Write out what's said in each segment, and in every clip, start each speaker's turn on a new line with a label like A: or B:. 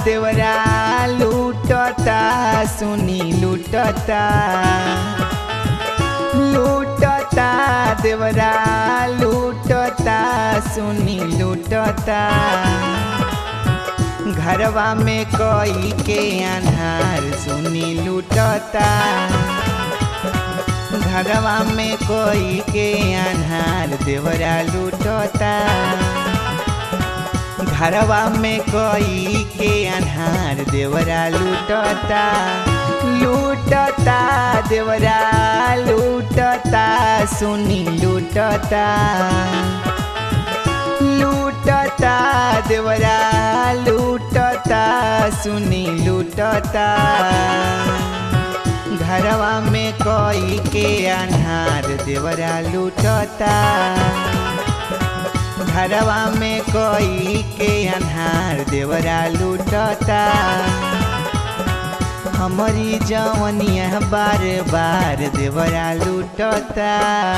A: देवरा लूटता सुनी लूटता लूटता देवरा लूटता सुनी लूटता घरवा में कोई के अनार सुनी लूटता घरवा में कोई के अनार देवरा लूटता घरवा में कोई के अनार देवरा लूटता लूटता देवरा लूटता सुनी लूटता लूटता देवरा लूटता सुनी लूटता घरवा में कोई के अनार देवरा लूटता घरवा में कोई के अनार देवरा लूटता हमारी जवनिया बार बार देवरा लूटता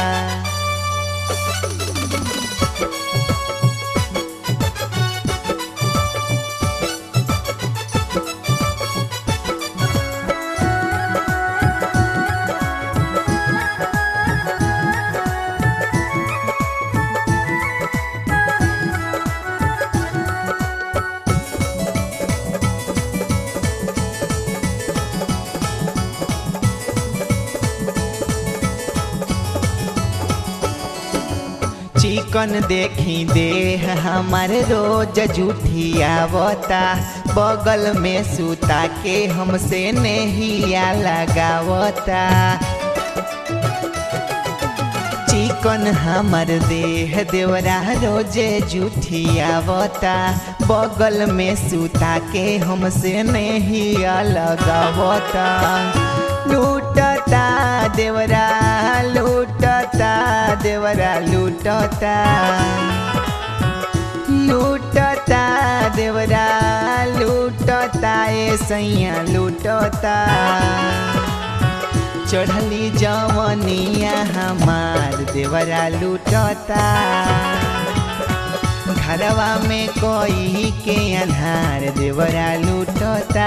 A: चिकन देखी देह हमार रोज झूठियावता बगल में सुता के हमसे नहिया लगावता चिकन हमर देह देवरा रोजे झूठियावता बगल में सुता के हमसे नहिया लगावता लूटता देवरा लूटता देवरा लूटता लूटता देवरा लूटता ए सैया लूटता चढ़ली जवनिया हमार देवरा लूटता घरवा में कोई के अनार देवरा लूटता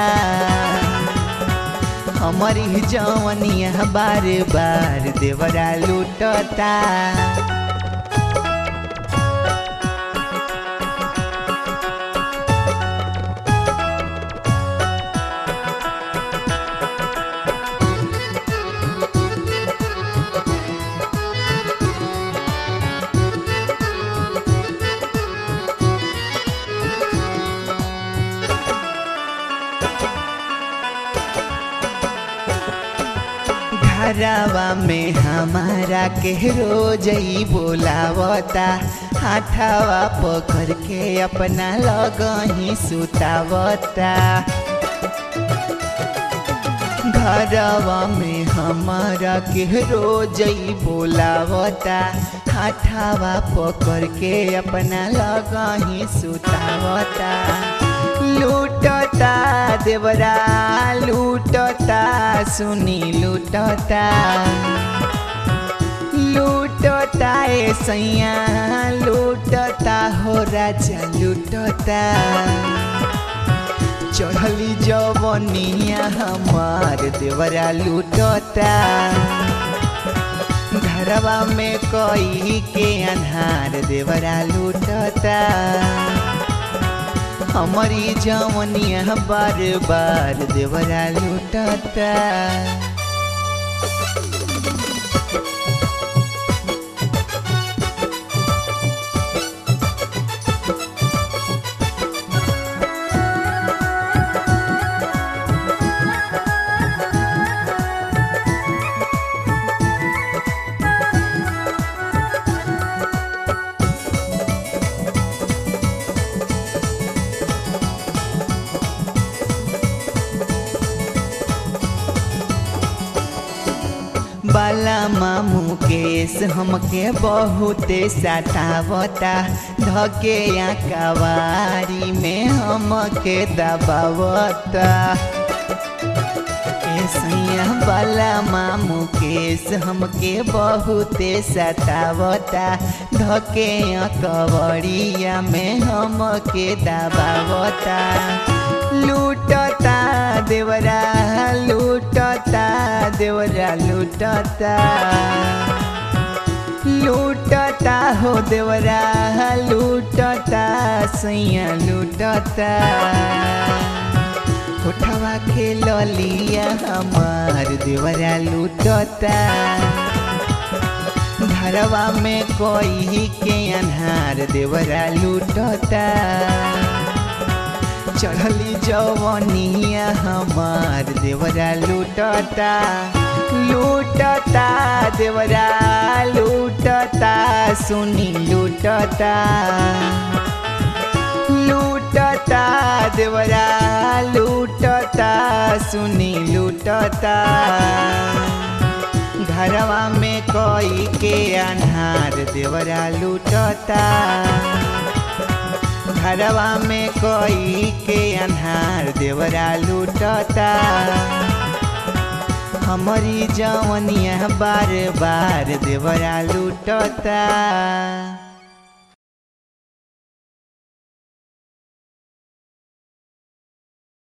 A: हमारी जवनिया बार बार देवरा लूटता घरवा में हमारा के रोज ही बोलावता हाथावा पकड़ के अपना लगही सुतावता घरवा में हमारा के रोज ही बोलावता हाथावा पकड़ के अपना लगही सुतावता लूटता देवरा लूटता सुनी लूटता लूटता ए सैया लूटता हो राजा लूटता चढ़ली जवनिया हमार देवरा लूटता घरवा में कोई के अनार देवरा लूटता हमारी जवनिया बार बार देवरा लूटता बाला मामू केस हमके बहुते सतावता धके या कवारी में हमके दबावता सैया बाला मामू केस हमके बहुते सतावता धके या कवड़िया में हमके दबावता लूटता देवरा लूटता देवरा लूटता लूटता हो देवरा लूटता सैया लूटता होठवा के ललिया हमार देवरा लूटता घरवा में कोई के अन्हार देवरा लूटता चढ़ली जवनिया हमार देवरा लूटता लूटता देवरा लूटता सुनी लूटता लूटता देवरा लूटता सुनी लूटता घरवा में कोई के अन्हार देवरा लूटता घरवा में कोई के अन्हार देवरा लूटता हमारी जवनिया बार बार देवरा लूटता